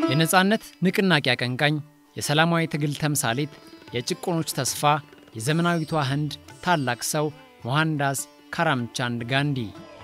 የነፃነት ንቅናቄ አቀንቃኝ፣ የሰላማዊ ትግል ተምሳሌት፣ የጭቆኖች ተስፋ፣ የዘመናዊቷ ህንድ ታላቅ ሰው ሞሃንዳስ ካራምቻንድ ጋንዲ።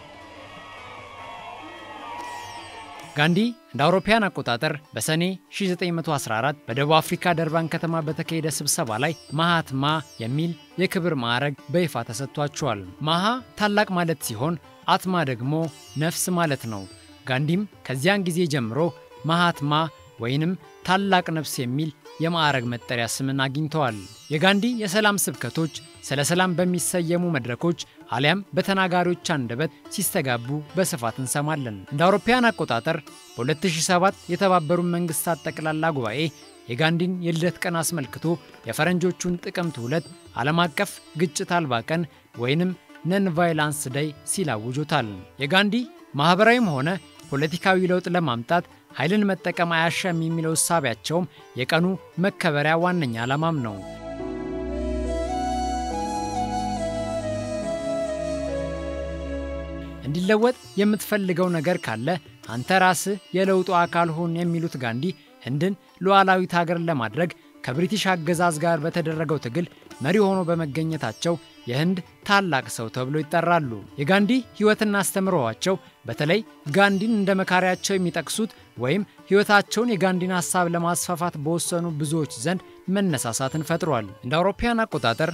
ጋንዲ እንደ አውሮፓውያን አቆጣጠር በሰኔ 1914 በደቡብ አፍሪካ ደርባን ከተማ በተካሄደ ስብሰባ ላይ ማሃትማ የሚል የክብር ማዕረግ በይፋ ተሰጥቷቸዋል። ማሃ ታላቅ ማለት ሲሆን አትማ ደግሞ ነፍስ ማለት ነው። ጋንዲም ከዚያን ጊዜ ጀምሮ ማሃትማ ወይንም ታላቅ ነፍስ የሚል የማዕረግ መጠሪያ ስምን አግኝተዋል። የጋንዲ የሰላም ስብከቶች ስለ ሰላም በሚሰየሙ መድረኮች አሊያም በተናጋሪዎች አንደበት ሲስተጋቡ በስፋት እንሰማለን። እንደ አውሮፓውያን አቆጣጠር በ2007 የተባበሩት መንግስታት ጠቅላላ ጉባኤ የጋንዲን የልደት ቀን አስመልክቶ የፈረንጆቹን ጥቅምት ሁለት ዓለም አቀፍ ግጭት አልባ ቀን ወይንም ነን ቫይላንስ ደይ ሲል አውጆታል። የጋንዲ ማኅበራዊም ሆነ ፖለቲካዊ ለውጥ ለማምጣት ኃይልን መጠቀም አያሻም የሚለው እሳቢያቸውም የቀኑ መከበሪያ ዋነኛ ዓላማም ነው። እንዲለወጥ የምትፈልገው ነገር ካለ አንተ ራስህ የለውጡ አካል ሁን የሚሉት ጋንዲ ህንድን ሉዓላዊት ሀገር ለማድረግ ከብሪቲሽ አገዛዝ ጋር በተደረገው ትግል መሪ ሆኖ በመገኘታቸው የህንድ ታላቅ ሰው ተብሎ ይጠራሉ። የጋንዲ ሕይወትና አስተምሮዋቸው በተለይ ጋንዲን እንደ መካሪያቸው የሚጠቅሱት ወይም ሕይወታቸውን የጋንዲን ሐሳብ ለማስፋፋት በወሰኑ ብዙዎች ዘንድ መነሳሳትን ፈጥሯል። እንደ አውሮፓውያን አቆጣጠር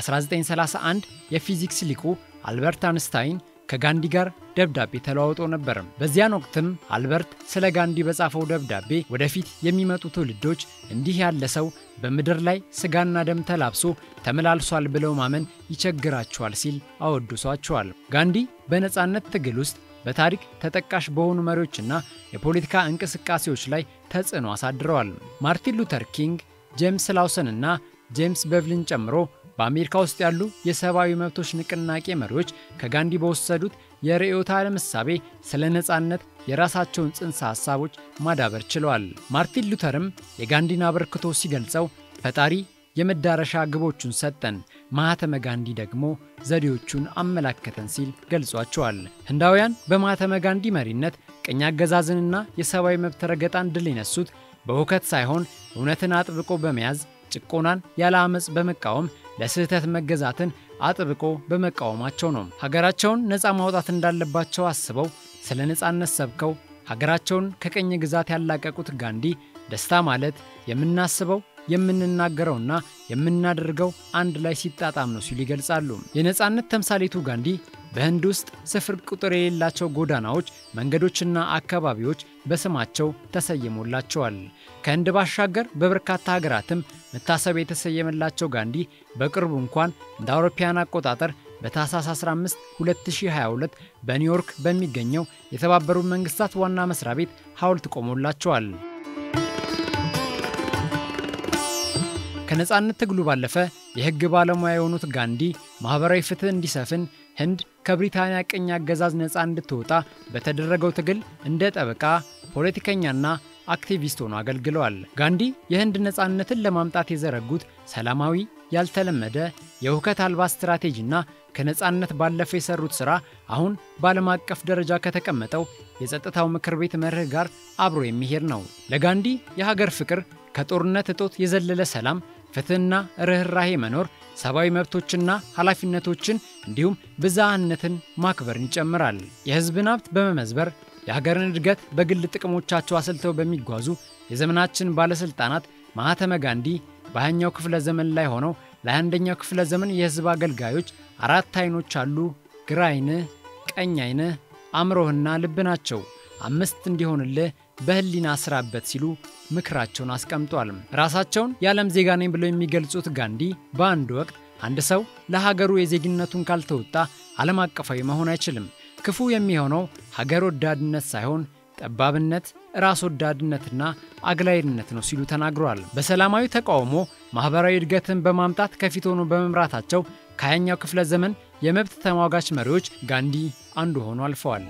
በ1931 የፊዚክስ ሊቁ አልበርት አንስታይን ከጋንዲ ጋር ደብዳቤ ተለዋውጦ ነበር። በዚያን ወቅትም አልበርት ስለ ጋንዲ በጻፈው ደብዳቤ ወደፊት የሚመጡ ትውልዶች እንዲህ ያለ ሰው በምድር ላይ ስጋና ደም ተላብሶ ተመላልሷል ብለው ማመን ይቸግራቸዋል ሲል አወድሷቸዋል። ጋንዲ በነፃነት ትግል ውስጥ በታሪክ ተጠቃሽ በሆኑ መሪዎችና የፖለቲካ እንቅስቃሴዎች ላይ ተጽዕኖ አሳድረዋል። ማርቲን ሉተር ኪንግ፣ ጄምስ ላውሰን እና ጄምስ በቭሊን ጨምሮ በአሜሪካ ውስጥ ያሉ የሰብአዊ መብቶች ንቅናቄ መሪዎች ከጋንዲ በወሰዱት የርዕዮተ ዓለም እሳቤ ስለ ነፃነት የራሳቸውን ጽንሰ ሐሳቦች ማዳበር ችለዋል። ማርቲን ሉተርም የጋንዲን አበርክቶ ሲገልጸው ፈጣሪ የመዳረሻ ግቦቹን ሰጠን፣ ማህተመ ጋንዲ ደግሞ ዘዴዎቹን አመላከተን ሲል ገልጿቸዋል። ህንዳውያን በማህተመ ጋንዲ መሪነት ቅኝ አገዛዝንና የሰብአዊ መብት ረገጣን ድል የነሱት በሁከት ሳይሆን እውነትን አጥብቆ በመያዝ ጭቆናን ያለ አመፅ በመቃወም ለስህተት መገዛትን አጥብቆ በመቃወማቸው ነው። ሀገራቸውን ነፃ ማውጣት እንዳለባቸው አስበው ስለ ነፃነት ሰብከው ሀገራቸውን ከቅኝ ግዛት ያላቀቁት ጋንዲ ደስታ ማለት የምናስበው የምንናገረውና የምናደርገው አንድ ላይ ሲጣጣም ነው ሲሉ ይገልጻሉ። የነፃነት ተምሳሌቱ ጋንዲ በህንድ ውስጥ ስፍር ቁጥር የሌላቸው ጎዳናዎች፣ መንገዶችና አካባቢዎች በስማቸው ተሰይሞላቸዋል። ከህንድ ባሻገር በበርካታ ሀገራትም መታሰቢያ የተሰየመላቸው ጋንዲ በቅርቡ እንኳን እንደ አውሮፓውያን አቆጣጠር በታህሳስ 15 2022 በኒውዮርክ በሚገኘው የተባበሩት መንግስታት ዋና መስሪያ ቤት ሐውልት ቆሞላቸዋል። ከነፃነት ትግሉ ባለፈ የህግ ባለሙያ የሆኑት ጋንዲ ማኅበራዊ ፍትህ እንዲሰፍን ህንድ ከብሪታንያ ቅኝ አገዛዝ ነፃ እንድትወጣ በተደረገው ትግል እንደ ጠበቃ፣ ፖለቲከኛና አክቲቪስት ሆኖ አገልግለዋል። ጋንዲ የህንድ ነፃነትን ለማምጣት የዘረጉት ሰላማዊ፣ ያልተለመደ የሁከት አልባ ስትራቴጂና ከነፃነት ባለፈ የሰሩት ሥራ አሁን በዓለም አቀፍ ደረጃ ከተቀመጠው የጸጥታው ምክር ቤት መርህ ጋር አብሮ የሚሄድ ነው። ለጋንዲ የሀገር ፍቅር ከጦርነት እጦት የዘለለ ሰላም፣ ፍትህና ርኅራሄ መኖር፣ ሰብአዊ መብቶችና ኃላፊነቶችን እንዲሁም ብዝሃነትን ማክበርን ይጨምራል። የህዝብን ሀብት በመመዝበር የሀገርን እድገት በግል ጥቅሞቻቸው አስልተው በሚጓዙ የዘመናችን ባለሥልጣናት ማህተመ ጋንዲ በሃያኛው ክፍለ ዘመን ላይ ሆነው ለአንደኛው ክፍለ ዘመን የህዝብ አገልጋዮች አራት አይኖች አሉ፣ ግራ አይንህ፣ ቀኝ አይንህ፣ አእምሮህና ልብ ናቸው። አምስት እንዲሆንልህ በህሊና ስራበት ሲሉ ምክራቸውን አስቀምጧል። ራሳቸውን የዓለም ዜጋ ነኝ ብለው የሚገልጹት ጋንዲ በአንድ ወቅት አንድ ሰው ለሀገሩ የዜግነቱን ካልተወጣ ዓለም አቀፋዊ መሆን አይችልም፣ ክፉ የሚሆነው ሀገር ወዳድነት ሳይሆን ጠባብነት፣ ራስ ወዳድነትና አግላይነት ነው ሲሉ ተናግረዋል። በሰላማዊ ተቃውሞ ማኅበራዊ እድገትን በማምጣት ከፊት ሆኖ በመምራታቸው ከሃያኛው ክፍለ ዘመን የመብት ተሟጋች መሪዎች ጋንዲ አንዱ ሆኖ አልፈዋል።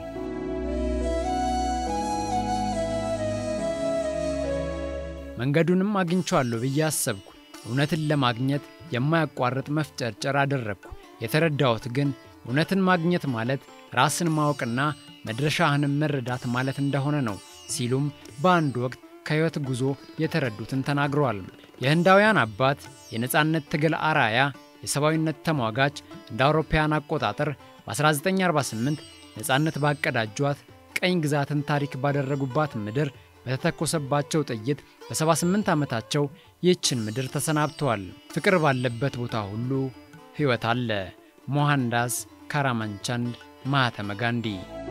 መንገዱንም አግኝቼዋለሁ ብዬ አሰብኩ። እውነትን ለማግኘት የማያቋርጥ መፍጨርጨር አደረግኩ። የተረዳሁት ግን እውነትን ማግኘት ማለት ራስን ማወቅና መድረሻህንም መረዳት ማለት እንደሆነ ነው ሲሉም በአንድ ወቅት ከሕይወት ጉዞ የተረዱትን ተናግረዋል። የህንዳውያን አባት፣ የነፃነት ትግል አራያ፣ የሰብአዊነት ተሟጋች እንደ አውሮፓውያን አቆጣጠር በ1948 ነፃነት ባቀዳጇት ቀኝ ግዛትን ታሪክ ባደረጉባት ምድር በተተኮሰባቸው ጥይት በ78 ዓመታቸው ይህችን ምድር ተሰናብተዋል። ፍቅር ባለበት ቦታ ሁሉ ሕይወት አለ። ሞሃንዳስ ካራማንቻንድ ማህተመ ጋንዲ